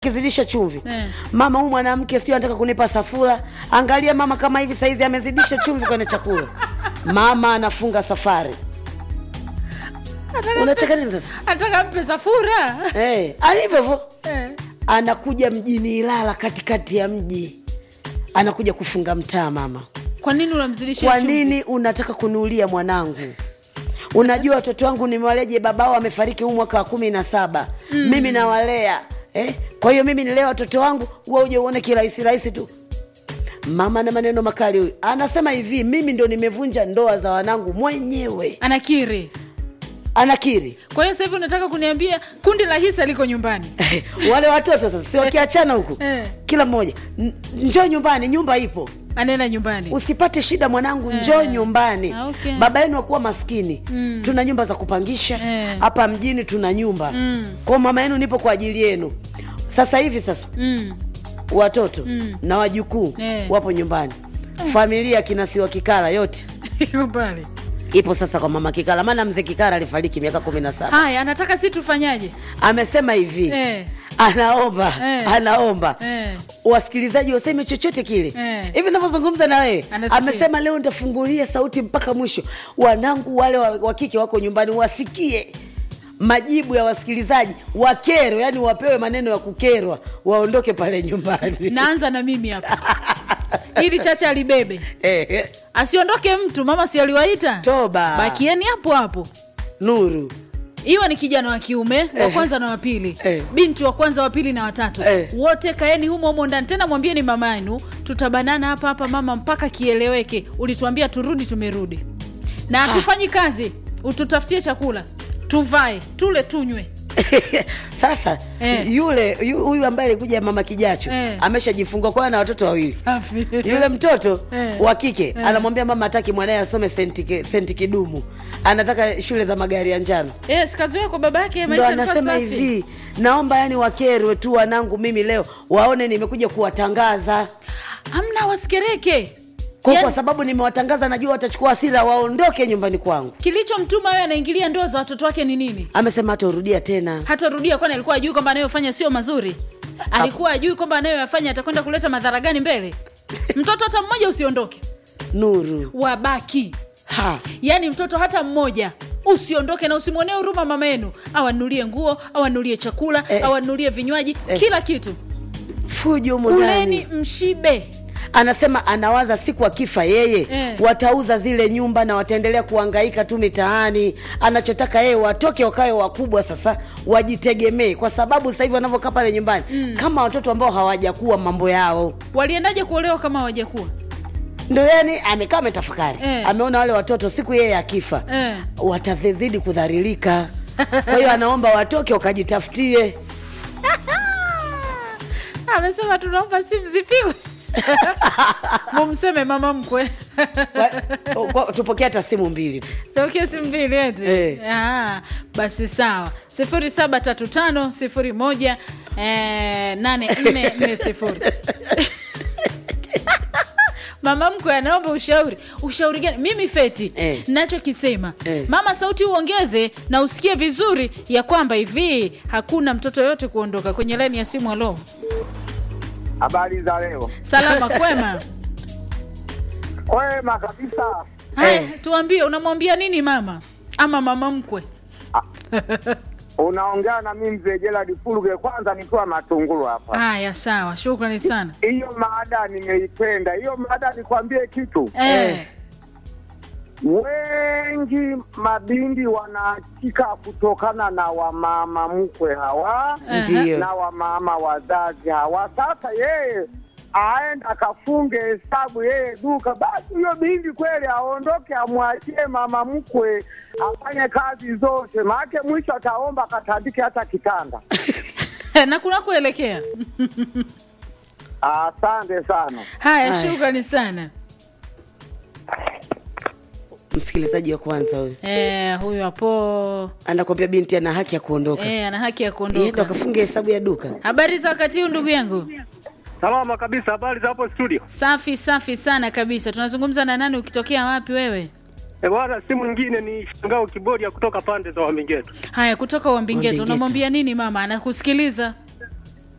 kizidisha chumvi Eh. mama huyu mwanamke sio anataka kunipa safura angalia mama kama hivi saizi amezidisha chumvi kwenye chakula mama anafunga safari unacheka nini sasa Anataka mpe safura. hey, alivyo hivyo Eh. anakuja mjini ilala katikati ya mji anakuja kufunga mtaa mama Kwa nini unamzidishia kwa chumvi? nini unataka kuniulia mwanangu unajua watoto wangu nimewaleje babao amefariki huu mwaka wa kumi na saba mm. mimi nawalea eh? kwa hiyo mimi nilea watoto wangu huwa uje uone kirahisi rahisi tu mama na maneno makali huyu anasema hivi mimi ndo nimevunja ndoa za wanangu mwenyewe Anakiri. anakiri Kwa hiyo sasa hivi unataka kuniambia kundi la hisa liko nyumbani. wale watoto sasa si wakiachana huku Eh. kila mmoja "N- njoo nyumbani nyumba ipo Anaenda nyumbani. usipate shida mwanangu njoo nyumbani Ah, okay. baba yenu akuwa maskini Mm. tuna nyumba za kupangisha Eh. hapa mjini tuna nyumba Mm. kwa mama yenu nipo kwa ajili yenu sasa hivi sasa Mm. watoto Mm. na wajukuu Eh. wapo nyumbani familia kinasiwa kikala yote Iko pale. ipo sasa kwa mama kikala maana mzee kikala alifariki miaka kumi na saba Haya, anataka si tufanyaje? amesema hivi Eh. anaomba Eh. anaomba Eh. wasikilizaji waseme chochote kile Eh. hivi navyozungumza na wewe Anasikia. amesema leo nitafungulia sauti mpaka mwisho wanangu wale wa wa kike wako nyumbani wasikie majibu ya wasikilizaji wakerwe yani wapewe maneno ya kukerwa waondoke pale nyumbani Naanza na mimi hapa. Ili chacha alibebe. Eh, eh, Asiondoke mtu, mama si aliwaita? toba Bakieni hapo hapo. nuru iwe ni kijana wa kiume wa Eh. kwanza na wa pili Eh. binti wa kwanza wa pili na watatu Eh. wote kaeni humo humo ndani tena mwambieni mama yenu tutabanana hapa hapa mama mpaka kieleweke ulituambia turudi tumerudi na hatufanyi kazi ututafutie chakula tuvae tule tunywe sasa Eh. yule yu- huyu ambaye alikuja mama kijacho Eh. ameshajifungua kwa na watoto wawili safi yule mtoto Eh. wa kike anamwambia mama hataki mwanaye asome senti, ki- senti kidumu anataka shule za magari ya njano Eh, sikazoea kwa baba yake ndo maisha yalikuwa anasema safi. hivi naomba yani wakerwe tu wanangu mimi leo waone nimekuja kuwatangaza hamna wasikereke kwa, Yaani- kwa sababu nimewatangaza najua watachukua hasira waondoke nyumbani kwangu kilichomtuma wewe anaingilia ndoa za watoto wake ni nini amesema hatarudia tena hatarudia kwani alikuwa ajui kwamba anayofanya sio mazuri alikuwa ajui kwamba anayoyafanya atakwenda kuleta madhara gani mbele mtoto hata mmoja usiondoke nuru wabaki ha yaani mtoto hata mmoja usiondoke na usimwonee huruma mama yenu awanulie nguo awanulie chakula Eh. awanulie vinywaji kila kitu fujo humo kuleni ndani mshibe anasema anawaza siku akifa yeye Eh. watauza zile nyumba na wataendelea kuangaika tu mitaani anachotaka yeye watoke wakawe wakubwa sasa wajitegemee kwa sababu sasa hivi wanavyokaa pale nyumbani mm. kama watoto ambao hawajakuwa mambo yao waliendaje kuolewa kama hawajakuwa ndo yani amekaa ametafakari Eh. ameona wale watoto siku yeye akifa Eh. watazidi kudharilika kwa hiyo anaomba watoke wakajitafutie amesema tunaomba simu zipigwe mumseme mama mkwe Kwa- kwa- tupokee hata simu mbili tu tokea simu mbili eti Eh. Ah, basi sawa sifuri saba tatu tano sifuri moja eh, nane nne nne sifuri mama mkwe anaomba ushauri ushauri gani mimi feti Eh. nachokisema Eh. mama sauti uongeze na usikie vizuri ya kwamba hivi hakuna mtoto yoyote kuondoka kwenye laini ya simu alo Habari za leo. salama kwema Kwema kabisa. haya Eh. tuambie unamwambia nini mama ama mama mkwe Unaongea na mimi mzee Gerald Fuluge, kwanza nikiwa Matungulu hapa. haya sawa shukrani sana Hiyo mada nimeipenda. Hiyo mada nikwambie kitu, eh. wengi mabindi wanaachika kutokana na wamama mkwe hawa Aha. Ndiyo. na wamama wazazi hawa. Sasa yeye aenda akafunge hesabu yeye duka, basi huyo bindi kweli aondoke, amwachie mama mkwe afanye kazi zote, maake mwisho ataomba akatandike hata kitanda. na kunakuelekea Asante sana. haya Haya. shukrani sana msikilizaji wa kwanza huyu eh, huyu hapo anakwambia binti ana haki ya kuondoka eh, ana haki ya yendo kuondoka akafunga hesabu ya duka habari za wakati huu ndugu yangu Salama kabisa, habari za hapo studio. safi safi sana kabisa tunazungumza na nani ukitokea wapi wewe E bwana, si mwingine ni Shangao Kiboria kutoka pande za Wambingeto. haya kutoka uambingeto Uambingeto. unamwambia nini mama anakusikiliza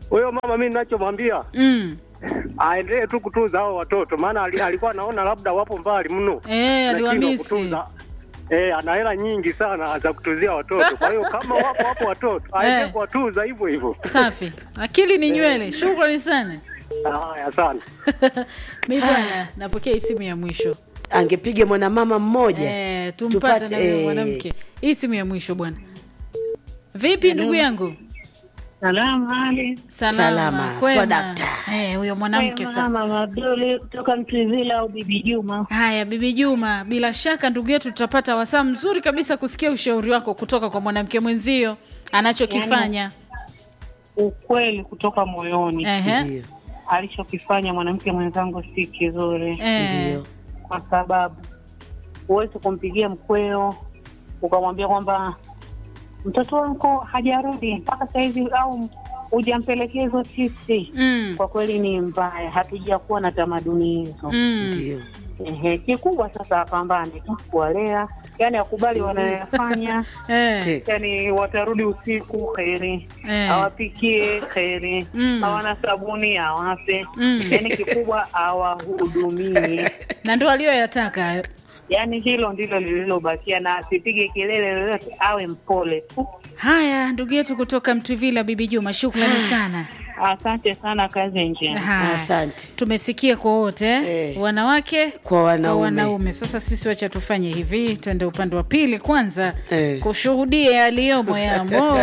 huyo mama mi ninachomwambia mm. aendelee tu kutunza hao watoto, maana ali- alikuwa anaona labda wapo mbali mno, Eh, Anashindwa aliwamisi. kutunza. Eh, ana hela nyingi sana za kutuzia watoto. Kwa hiyo kama wapo wapo watoto aendelee Eh. kuwatunza hivyo hivyo. safi akili ni nywele shukrani sana Haya, sana. mi bwana napokea hii simu ya mwisho angepiga mwanamama mmoja eh, tumpate na huyo eh, mwanamke hii simu ya mwisho bwana vipi ndugu yangu Salamu hali. salama, Salama, kwema. swadakta. Eh, huyo mwanamke sasa Mama Abduli kutoka Mtwivila au Bibi Juma. haya bibi juma bila shaka ndugu yetu tutapata wasaa mzuri kabisa kusikia ushauri wako kutoka kwa mwanamke mwenzio anachokifanya Ukweli kutoka moyoni, Ehe. ndio alichokifanya mwanamke mwenzangu si kizuri, Eh, ndio kwa sababu huwezi kumpigia mkweo ukamwambia kwamba mtoto wako hajarudi mpaka sahizi au hujampelekea hizo chipsi. mm, Kwa kweli ni mbaya, hatujakuwa na tamaduni hizo. mm. ndio Ehe, kikubwa sasa apambane tu kuwalea, yani akubali wanayoyafanya Eh, yani watarudi usiku kheri Eh. awapikie kheri Mm. hawana sabuni awape Mm. yani kikubwa awahudumie na ndo aliyoyataka hayo yani hilo ndilo lililobakia na asipige kelele lolote awe mpole tu haya ndugu yetu kutoka mtwivila bibi juma shukrani sana asante sana kazi njema Haya. asante tumesikia kwa wote Eh. wanawake Kwa wanaume. wanaume sasa sisi wacha tufanye hivi twende upande wa pili kwanza Eh. kushuhudia yaliyomo yamo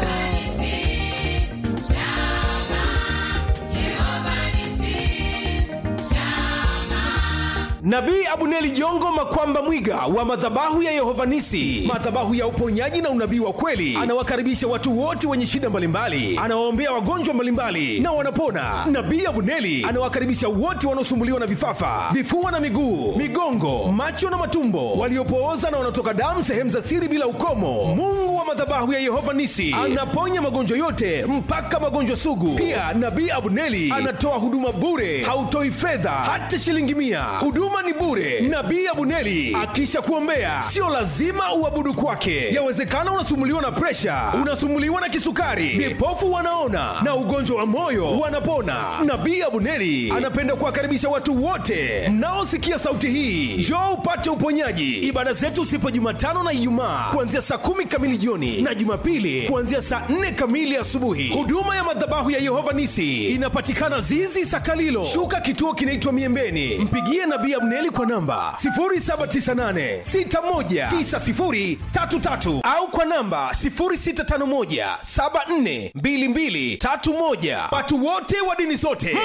Nabii Abuneli Jongo Makwamba Mwiga wa madhabahu ya Yehovanisi, madhabahu ya uponyaji na unabii wa kweli, anawakaribisha watu wote wenye shida mbalimbali, anawaombea wagonjwa mbalimbali na wanapona. Nabii Abuneli anawakaribisha wote wanaosumbuliwa na vifafa, vifua na miguu, migongo, macho na matumbo, waliopooza na wanaotoka damu sehemu za siri bila ukomo. Mungu wa madhabahu ya Yehova Nisi anaponya magonjwa yote mpaka magonjwa sugu. Pia Nabii Abuneli anatoa huduma bure, hautoi fedha hata shilingi mia. Huduma ni bure. Nabii Abuneli akisha kuombea, sio lazima uabudu kwake. Yawezekana unasumbuliwa na presha, unasumbuliwa na kisukari, vipofu wanaona na ugonjwa wa moyo wanapona. Nabii Abuneli anapenda kuwakaribisha watu wote mnaosikia sauti hii, njoo upate uponyaji. Ibada zetu sipo Jumatano na Ijumaa kuanzia saa kumi kamili jioni na Jumapili kuanzia saa nne kamili asubuhi. Huduma ya madhabahu ya Yehova Nisi inapatikana Zizi Sakalilo, shuka kituo kinaitwa Miembeni. Mpigie Nabii Abneli kwa namba 0798619033 au kwa namba 0651742231. Watu wote wa dini zote